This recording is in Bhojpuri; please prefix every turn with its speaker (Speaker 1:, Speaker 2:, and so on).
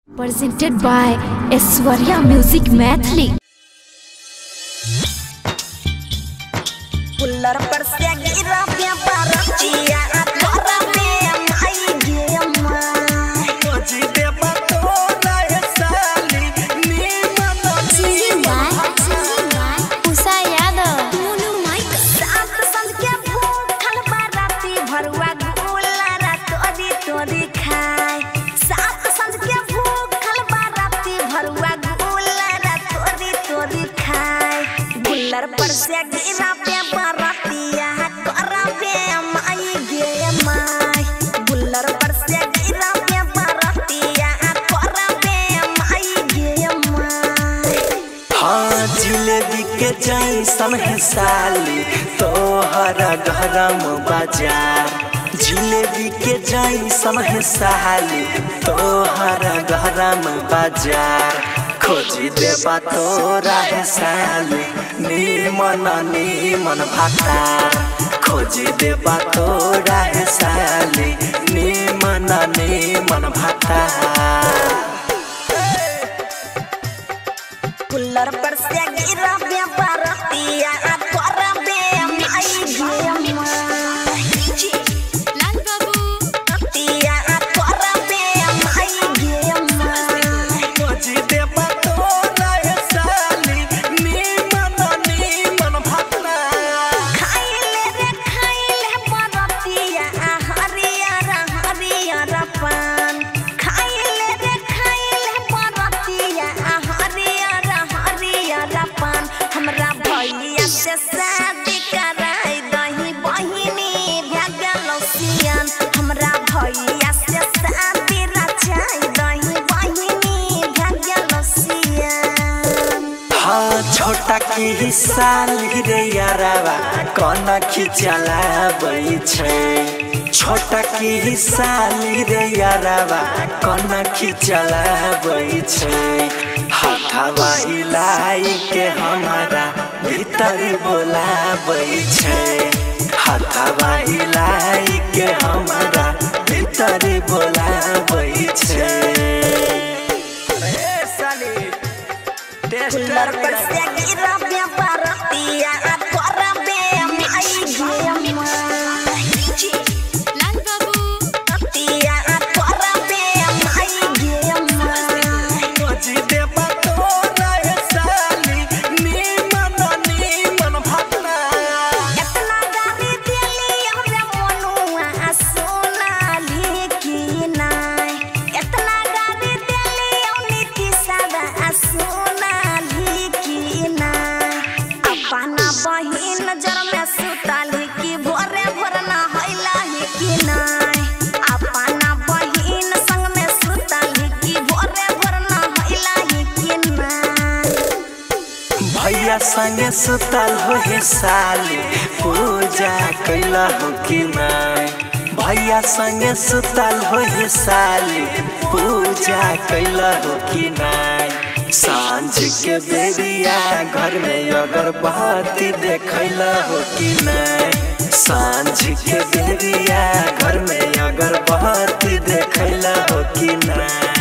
Speaker 1: presented by Eswarya Music Mathli.
Speaker 2: Pular persegira pia paratia Atora pia mai gema सात संग के भूखल बाराती भरुआ गुला रात अदी तोदी खाए सात संग के भूखल बाराती भरुआ गुला रात अदी तोदी खाए गुल्लर पर से गिरा पे बारातिया करा पे माई गे माई गुल्लर पर से गिरा पे बारातिया करा पे माई गे माई
Speaker 3: हाँ जिलेबी के जैसन है साली तोहरा गरम बाजार जिलेबी के जैसन है साली तोहरा गरम बाजार खोजी देबा तोरा है साली नीमन नीमन भातार खोजी देबा तोरा है साली नीमन नीमन भातार
Speaker 2: कुल्लर पर से गिरा बे बरतिया तोरा बे माई गे माई रतिया तोरा बे माई गे माई
Speaker 3: खोजी देबा तोरा है साली नीमन नीमन भातार
Speaker 2: खाइले रे खाइले बरतिया हरियर हरियर पान खाइले रे खाइले बरतिया हरियर हरियर पान हमरा भैया से शादी कराई दही बहिनी भगल सियान हमरा भैया से शादी रचाई दही बहिनी भगल सियान
Speaker 3: हाँ छोटा की ही साली रे यारावा कोना खिचला बई छै छोटा की ही साली रे यारावा कोना खिचला बई छै हाथावा इलाई के हमारा भीतर बोला बई छै हाथावा इलाई के हमारा भीतर बोला बई छै ए साली
Speaker 2: कुल्लर पर से गिरा बे बरतिया तोरा बे माई गे माई रतिया तोरा बे माई गे माई
Speaker 3: खोजी देबा तोरा है साली नीमन नीमन भातार
Speaker 2: एतना गाली देली हमरे मनुआ सोनाली की नाय एतना गाली देली नीति सदा सोनाली की नाय अपना बहिन नजर में सुताली की भोरे भोर ना हैला ही की नाय अपना बहिन संग में सुताली की भोरे भोर ना हैला ही की नाय
Speaker 3: भैया संगे सुतल हो हे साली पूजा कैला हो कि नहीं भैया संगे सुतल हो हे साली पूजा कैला हो कि नहीं सांझ के बेरिया घर में अगरबत्ती देखैला हो कि नहीं सांझ के बेरिया घर में अगरबत्ती देखैला हो कि नहीं